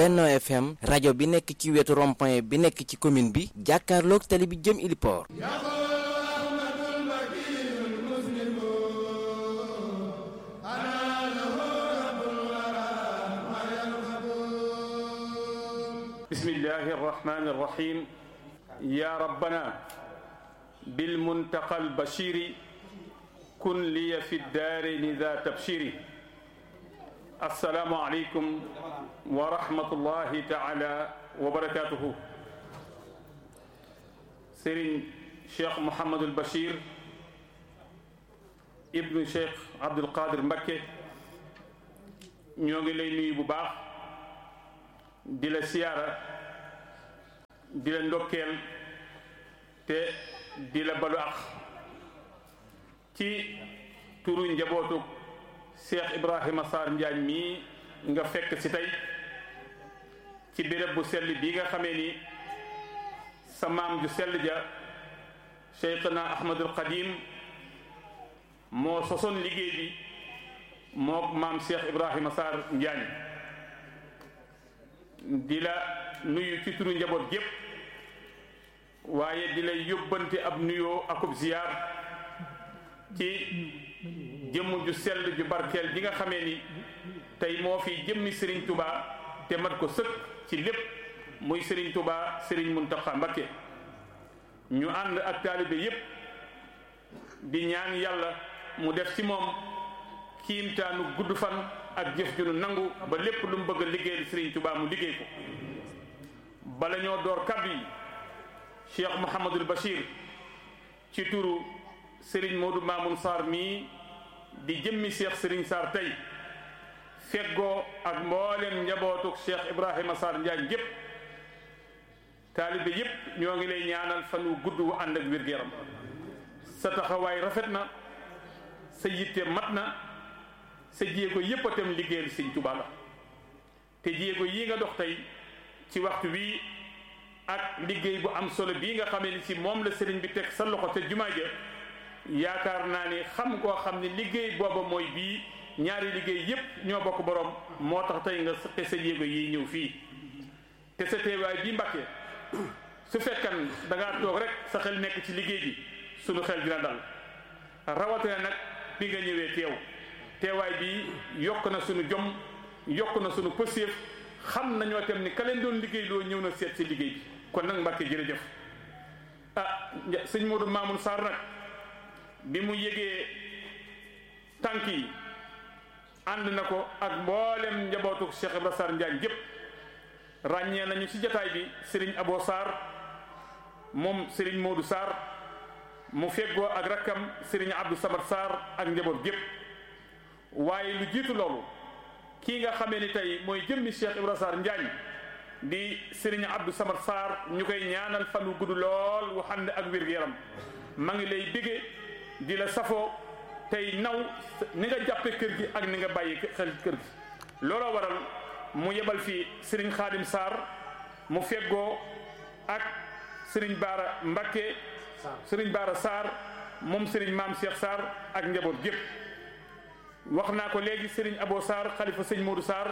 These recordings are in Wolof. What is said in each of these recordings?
Benno FM rajo bi nekk ci wetu rond-point bi nekk ci commune bi jàkkaarloog tali bi jëm Iliport bismillahi arrahmani arrahim ya rabbana bilmuntaqa albashiri kun liya fi daarini za tabshiri assalaamu aleykum wa rahmatullahi taala wa barakatuhu Serigne Cheikh Mouhamadul Bachir ibnu Cheikh Abdul Qadir Mbakke ñoo ngi lay nuyu bu baax di la siyaara di la ndokkeel te di la balu ak ci turu njabootu Cheikh Ibrahima Sarr Njaañ mii nga fekk ci tey ci béréb bu sell bii nga xamee ni sa maam ju sell ja Cheikhna Ahmadul Qadim moo sosoon liggéey bi moo maam Cheikh Ibrahima Sarr Njaañ di la nuyu ci turu njaboot gépp waaye di lay yóbbante ab nuyoo akub ziyaar ci jëmm ju sell ju barkeel ji nga xamee ni tey moo fi jëmmi Serigne Touba te mat ko sëkk ci lépp muy Serigne Touba Serigne Mountakha Mbacké ñu ànd ak taalibe yépp di ñaan yàlla mu def ci moom kiimtaanu gudd fan ak jëf ju nu nangu ba lépp lu mu bëgg a liggéeyal Serigne Touba mu liggéey ko bala ñoo door kàddu yi Cheikh Mouhamadul Bachir ci turu Serigne Modou Mamoun Sarr mii di jëmmi Cheikh Serigne Sarr tey feggoo ak mboolem njabootuk Cheikh Ibrahima Sarr Njaañ yépp taalibe yépp ñoo ngi lay ñaanal fan wu gudd wu ànd ak wér-gu-yaram sa taxawaay rafet na sa yitte mat na sa jéego yépp a tam liggéeyal Sëñ Tuubaa la te jéego yi nga dox tey ci waxtu wii ak liggéey bu am solo bii nga xamee ni si moom la sëriñ bi teg sa loxo te jumaa ja yaakaar naa ni xam koo xam ne liggéey booba mooy bii ñaari liggéey yépp ñoo bokk borom moo tax tey nga te sa jéego yi ñëw fii te sa teewaay bii Mbàkke su fekkan da ngaa toog rek sa xel nekk ci liggéey bi sunu xel dina dal rawatina nag bi nga ñëwee teew teewaay bi yokk na sunu jom yokk na sunu pëseef xam nañoo tam ni ka leen doon liggéey loo ñëw na seet si liggéey bi kon nag Mbàkke jërëjëf ah sëñ Modou Mamoun Sarr nag bi mu yégee tànk yi ànd na ko ak mboolem njabootu Cheikh Ibra Sarr Njaañ gépp ràññee nañu ci jataay bi Serigne Abo Sarr moom Serigne Modou Sarr mu feggoo ak rakkam Serigne Abdou Samad Sarr ak njaboot gépp waaye lu jiitu loolu kii nga xamee ni tey mooy jëmmi Cheikh Ibra Sarr Njaañ di Serigne Abdou Samad Sarr ñu koy ñaanal fan wu gudd lool wu ànd ak wér-gu-yaram ma ngi lay bégge di la safoo tey naw ni nga jàppe kër gi ak ni nga bàyyi xel kër gi looloo waral mu yebal fi Serigne Khadim Sarr mu feggoo ak Serigne Baara Mbakke Serigne Baara Sarr moom Serigne Maam Cheikh Sarr ak njaboot gépp wax naa ko léegi Serigne Abo Sarr xalifa sëñ Modou Sarr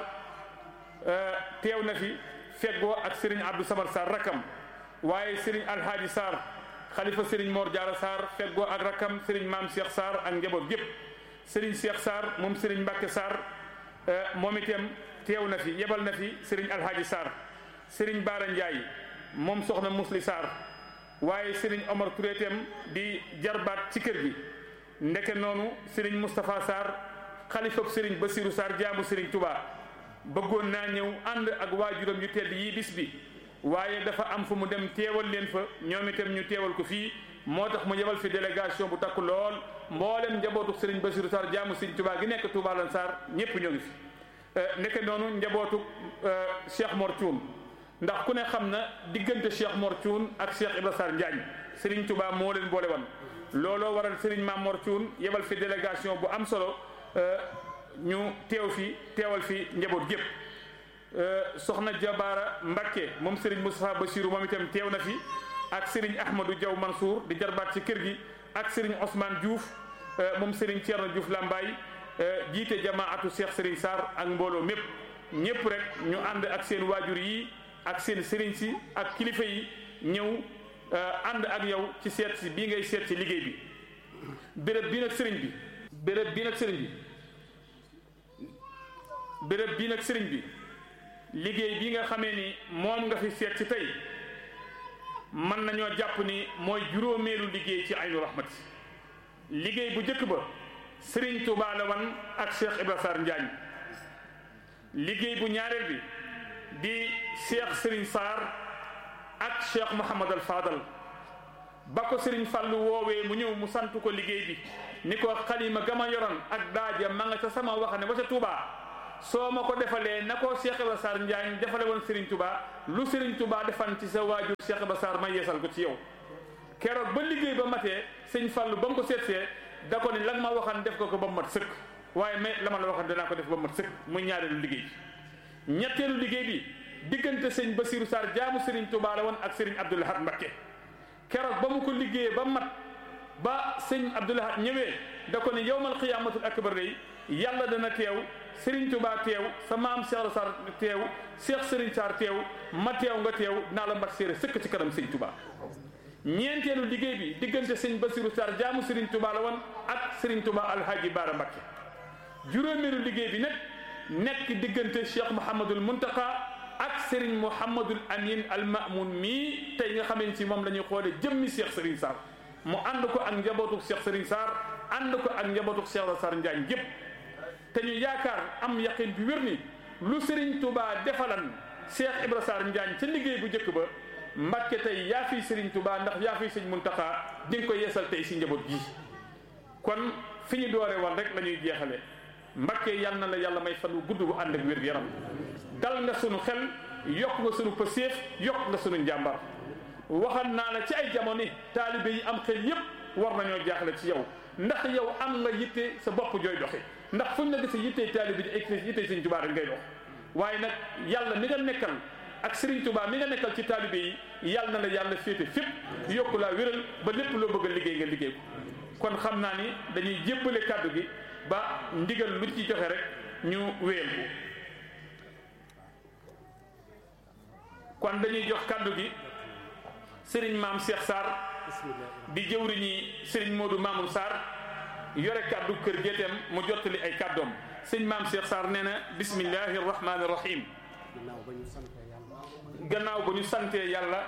teew na fi feggoo ak Serigne Abdou Samad Sarr rakam waaye Serigne Alhaaji Sarr xalifa Serigne Mor Diarra Sarr feggoo ak rakam Serigne Maam Cheikh Sarr ak njaboot gépp Serigne Cheikh Sarr moom Serigne Mbacke Sarr moom itam teew na fi yebal na fi Serigne Alhaaji Sarr Serigne Baara Ndiaye moom soxna Musli Sarr waaye Serigne Omar Touré itam di jarbaat ci kër gi ndeke noonu Serigne Moustapha Sarr xalifab Serigne Bassirou Sarr jaamu Serigne Touba bëggoon naa ñëw ànd ak waajuram yu tedd yii bis bi waaye dafa am fu mu dem teewal leen fa ñoom itam ñu teewal ko fii moo tax mu yebal fi délégation bu takku lool mboolem njabootu Serigne Bassirou Sarr jaamu Serigne Touba gi nekk Touba lan Sarr ñépp ñoo ngi fi nekk noonu njabootu Cheikh Mor Thioune ndax ku ne xam na diggante Cheikh Mor Thioune ak Cheikh Ibra Sarr Njaañ Serigne Touba moo leen boole woon looloo waral Serigne Mame Mor Thioune yebal fi délégation bu am solo ñu teew fi teewal fi njaboot gépp soxna Jabaara Mbakke moom Serigne Moustapha Bassirou moom itam teew na fi ak Serigne Ahmadou Diaw Mansour di jarbaat ci kër gi ak Serigne Ousmane Diouf moom Serigne Thierno Diouf Lambaye jiite jamaatu Cheikh Serigne Sarr ak mbooloo mépp ñëpp rek ñu ànd ak seen waajur yi ak seen sëriñ si ak kilifa yi ñëw ànd ak yow ci seet si bii ngay seet si liggéey bi béréb bii nag sëriñ bi béréb bii nag sëriñ bi béréb bii nag sëriñ bi liggéey bi nga xamee ni moom nga fi seet si tey mën nañoo jàpp ni mooy juróomeelu liggéey ci aynu rahmati liggéey bu njëkk ba sëriñ Touba la wan ak Cheikh Ibra Sarr Njaañ liggéey bu ñaareel bi di Cheikh Sëriñ Sarr ak Cheikh Mouhamad al Fadal ba ko sëriñ Fàllu woowee mu ñëw mu sant ko liggéey bi ni ko xalima gama yoroon ak daaja ma nga ca sama wax ne ba ca Touba soo ma ko defalee na ko Cheikh Ibra Sarr Njaañ defale woon Serigne Touba lu Serigne Touba defan ci sa waajur Cheikh Ibra Sarr ma yeesal ko ci yow keroog ba liggéey ba matee sëñ Fallu ba mu ko seetsee da ko ni la nga ma waxan def ko ko ba mu mat sëkk waaye mais la ma la waxan danaa ko def ba mu mat sëkk muy ñaareelu liggéey bi ñetteelu liggéey bi diggante sëñ Basiru Sarr jaamu Serigne Touba la woon ak Serigne Abdoul Ahad Mbacké keroog ba mu ko liggéeyee ba mat ba sëñ Abdoul Ahad ñëwee da ko ni yawmal qiyaamatul akbar day yàlla dana teew Serigne Touba teew sa maam Cheikh Sarr teew Cheikh Serigne Sarr teew ma teew nga teew naa la mbat séeré sëkk ci kanam Serigne Touba ñeenteelu liggéey bi diggante sëñ Bassirou Sarr jaamu Serigne Touba la woon ak Serigne Touba Alhaji Baara Mbacké juróomeelu liggéey bi nag nekk diggante Cheikh Mouhamadul Muntaka ak Serigne Mouhamadul Amin al Mamoun mii tey nga xamee ci moom la ñuy xoolee jëmmi Cheikh Serigne Sarr mu ànd ko ak njabootu Cheikh Serigne Sarr ànd ko ak njabootu Cheikh Sarr Njaañ gépp te ñu yaakaar am yaqin bi wér ni lu Serigne Touba defalan Cheikh Ibra Sarr Njaañ ca liggéey bu njëkk ba Mbàkke tey yaa fi Serigne Touba ndax yaa fi sëñ Muntaxa di nga ko yeesal tey si njaboot gi kon fi ñu doore woon rek la ñuy jeexale Mbàkke yal na la yàlla may fan wu gudd bu ànd ak wér yaram dal nga sunu xel yokk nga sunu pëseef yokk nga sunu njàmbar waxal naa la ci ay jamono taalibe yi am xel yépp war nañoo jaaxle ci yow ndax yow am nga yitte sa bopp jooy doxe ndax fuñ la gisee yittey taalibe di ay yittey sëñ Touba rek ngay dox waaye nag yàlla mi nga nekkal ak Serigne Touba mi nga nekkal ci taalibe yi yàlla na la yàlla féete fépp yokku laa wéral ba lépp loo bëgg a liggéey nga liggéey ko kon xam naa ni dañuy jébbale kàddu gi ba ndigal lu ci joxe rek ñu wéyal ko kon dañuy jox kàddu gi Serigne maam Cheikh Sarr di jëwriñi Serigne Modou Mamoun Sarr yore kàddu kër géeteem mu jottali ay kàddoom sëñ maam Cheikh Sarr nee na bismillahi rahmaani rahim gannaaw ba ñu santee yàlla gannaaw ba ñu santee yàlla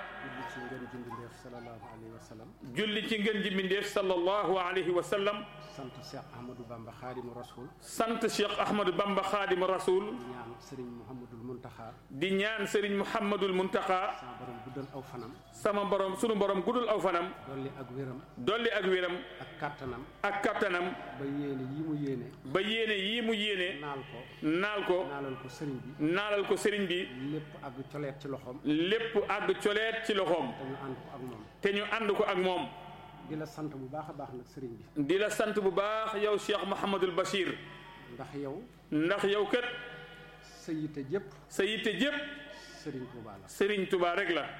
julli ci ngën ji mbindeef sallallahu alayhi wa sallam julli ci ngën ji mbindeef sallallahu alayhi wa sallam sant Cheikh Ahmadou Bamba Xaadimu Rasul sant Cheikh Ahmadou Bamba Xaadimu Rasul di ñaan Serigne Mouhamadul Muntaxa di ñaan Serigne Mouhamadul Muntaxa sama borom guddal aw fanam sama borom sunu borom guddul aw fanam dolli ak wéram dolli ak wéram ak kàttanam ak kattanam ba yéene yi mu yéene ba yéene yii mu yéene naal ko naal ko naalal ko sëriñ bi naalal ko Serigne bi lépp àgg coleet ci loxoom lépp àgg coleet ci loxoom te ñu ànd ko ak moom te ñu ànd ko ak moom di la sant bu baax a baax nag sëriñ bi di la sant bu baax yow Cheikh Mouhamadul Bachir ndax yow ndax yow kat sa yitte jépp sa yitte jépp sëriñ Tuuba la Serigne Touba rek la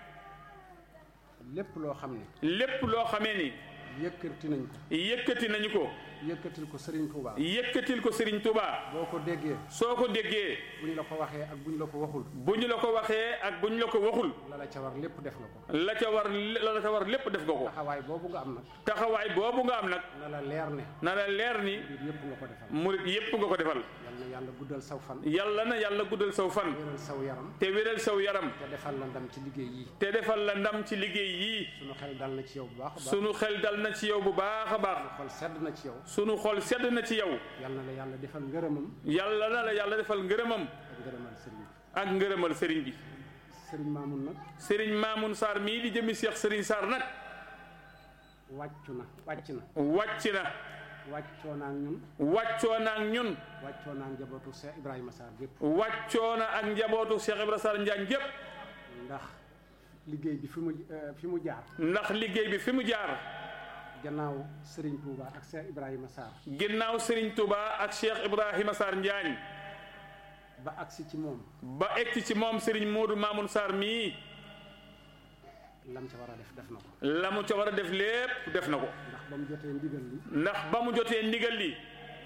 lépp loo xam ne lépp loo xamee ni yëkkati nañ ko yëkkati nañu ko yëkkatil ko sëriñ Tuuba yëkkatil ko Serigne Touba boo ko déggee soo ko déggee bu ñu la ko waxee ak bu ñu la ko waxul bu ñu la ko waxee ak bu ñu la ko waxul la la ca war lépp def nga ko la ca war la ca war lépp def nga ko taxawaay boobu nga am nag taxawaay boobu nga am nag na la leer ne na la leer ni mbir yëpp nga ko defal murit yépp nga ko defal yal na yàlla guddal saw fan yàlla na yàlla guddal saw fan wéral saw yaram te wéral saw yaram te defal la ndam ci liggéey yi te defal la ndam ci liggéey yii sunu xel dal na ci yow bu baax a baax sunu xel dal na ci yow bu baax a baax xol sedd na ci yow sunu xol sedd na ci yow yal na la yàlla defal ngërëmam yàlla na la yàlla defal ngërëmam ak ngërëmal sëriñ bi ak ngërëmal sëriñ bi sëriñ Maamun nag sëriñ Mamoun Sarr mii di jëmi Cheikh sëriñ Sarr nag wàccu na wàcc na wàcc na wàccoo naa ak ñun wàccoo na ak ñun wàccoo naa ak njabootu Cheikh Ibrahima Sarr gépp wàccoo na ak njabootu Cheikh Ibra Sarr Njaañ gépp ndax liggéey bi fi mu eh, fi mu jaar ndax liggéey bi fi mu jaar gannaaw sëriñ Touba ak Cheikh Ibrahima Sarr ginnaaw sëriñ Touba ak Cheikh Ibrahima Sarr Njaañ ba agsi ci moom ba egg ci moom sëriñ Modou Mamoun Sarr mii lam ca war a def def na ko la mu ca war a def lépp def na ko ndax ba mu jotee ndigal li ndax ba mu jotee ndigal li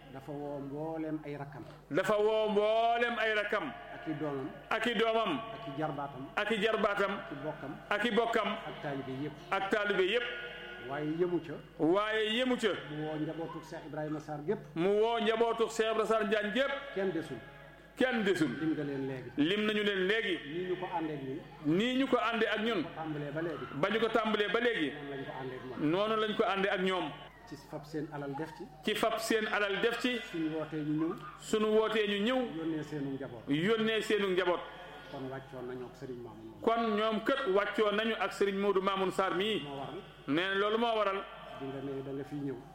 dafa woo mbooleem ay rakkam dafa woo mboolem ay rakam ak i doomam ak i doomam ak i jarbaatam ak i jarbaatam ak i bokkam ak i bokkam ak taalibe yëpp ak taalibe yépp waaye yëmu ca waaye yemu ca mu woo njabootu Cheikh Ibrahima Sarr gépp mu woo njabootu Cheikh Ibra Sarr Njaañ gépp kenn desul kenn desul lim nga leen léegi lim nañu leen léegi nii ñu ko àndeek ñun nii ñu ko àndee ak ñun tàmbalee ba léegi ba ñu ko tàmbalee ba léegi noonu lañ ko àndeek moom noonu lañ ko àndee ak ñoom ci fab seen alal def ci ci fab seen alal def ci suñu wootee ñu ñëw sunu wootee ñu ñëw yónnee seenu njaboot yónnee seenu njaboot kon wàccoon nañoo ak Serigne Mamoun moom kon ñoom kët wàccoo nañu ak Serigne Modou Mamoun Sarr mii moo waral nee na loolu moo waral di nga ne da nga fiy ñëw